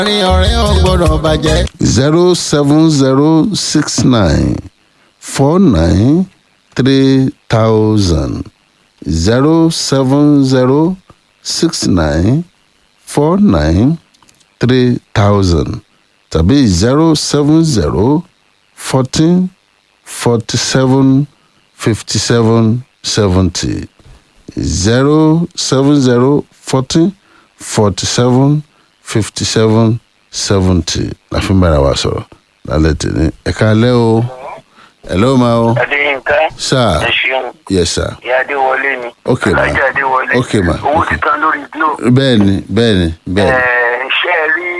àárín ọ̀rẹ́ ò gbọ́dọ̀ bàjẹ́. zero seven zero six nine four nine three thousand zero seven zero six nine four nine three thousand tàbí zero seven zero fourteen forty seven fifty seven seventy zero seven zero fourteen forty seven fifty seven seventy la fi ń bára wa sọ̀rọ̀ lálẹ́ tèmi ẹ̀ka alẹ́ o hello ma o adéyínká sir ẹ ṣeun yes sir ìyá adéwọlé ni Ok, ma. alájà adéwọlé Ok, ma. owó Ok. ti tán lórí glo bẹ́ẹ̀ni bẹ́ẹ̀ni bẹ́ẹ̀ni ẹ ṣe é rí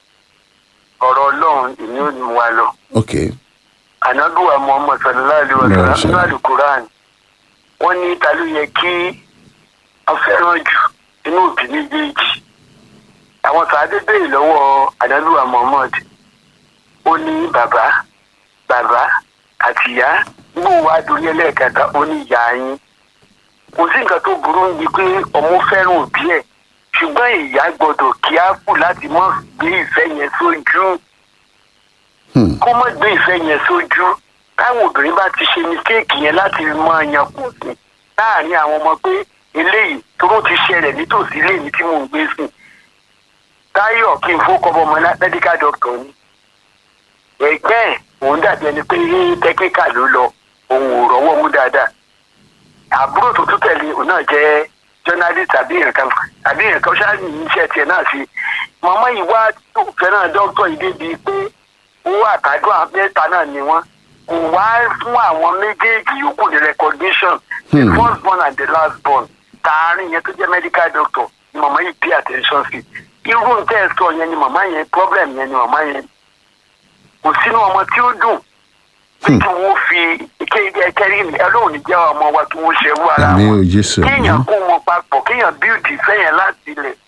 ọ̀rọ̀ ọlọ́run ìní ò ní wa lọ ok ànágbèwà muhammad sallallahu alayhi wa Bẹ́ẹ̀ sallam ṣe. nínú alukuran wọ́n ní ta ló yẹ kí a fẹ́ràn jù nínú òbí méjèèjì àwọn sàádé béèrè lọ́wọ́ ànágbèwà muhammad ó ní bàbá bàbá àti ìyá gbóò wá dorí ẹlẹ́ẹ̀kẹta ó ní ìyá yín kò sí nǹkan tó burú níbi pé ọmọ fẹ́ràn òbí ẹ̀ ṣùgbọ́n ìyá gbọ́dọ̀ kí á kù láti mọ́ gbé ìfẹ́ yẹn sójú Hmm. kó mọ̀ gbé ìfẹ́ yẹn sójú táwọn obìnrin bá ti ṣe mistake yẹn láti máa yan kù sí láàrin àwọn ọmọ pé eléyìí tó ló ti ṣẹlẹ̀ nítòsí léyìí tí mò ń gbé sùn táyọ̀ kí n fowókọ́ ọmọ medical doctor ni ẹgbẹ́ ẹ̀ òun dàbí ẹni pé technical ló lọ òun ò rọ́wọ́ mú dáadáa àbúrò tó tún tẹ̀lé òun náà jẹ́ journalist tàbí nǹkan tàbí nǹkan ṣáà ní iṣẹ́ tiẹ̀ náà sí màmá yìí wá tó fẹ́ràn dókítà yìí débi pé owó àtàdúrà mẹ́ta náà ni wọ́n kò wá fún àwọn méjèèjì yòókù ní recognition the Hmm. first born and the last born tààrin yẹn tó jẹ́ medical doctor ni màmá yìí pay attention sí irú nǹkan ẹ̀ sọ yẹn ni màmá yẹn problem yẹn ni màmá yẹn kò sínú ọmọ tí ó dùn pé kí wọ́n fi kẹ́rí ẹlọ́run ní jẹ́ ọmọ wa kí wọ́n ṣe wú ara àmì wọn ò jésù kéèyàn kó wọn papọ̀ kéèyàn build ìfẹ́ yẹn láti ilẹ̀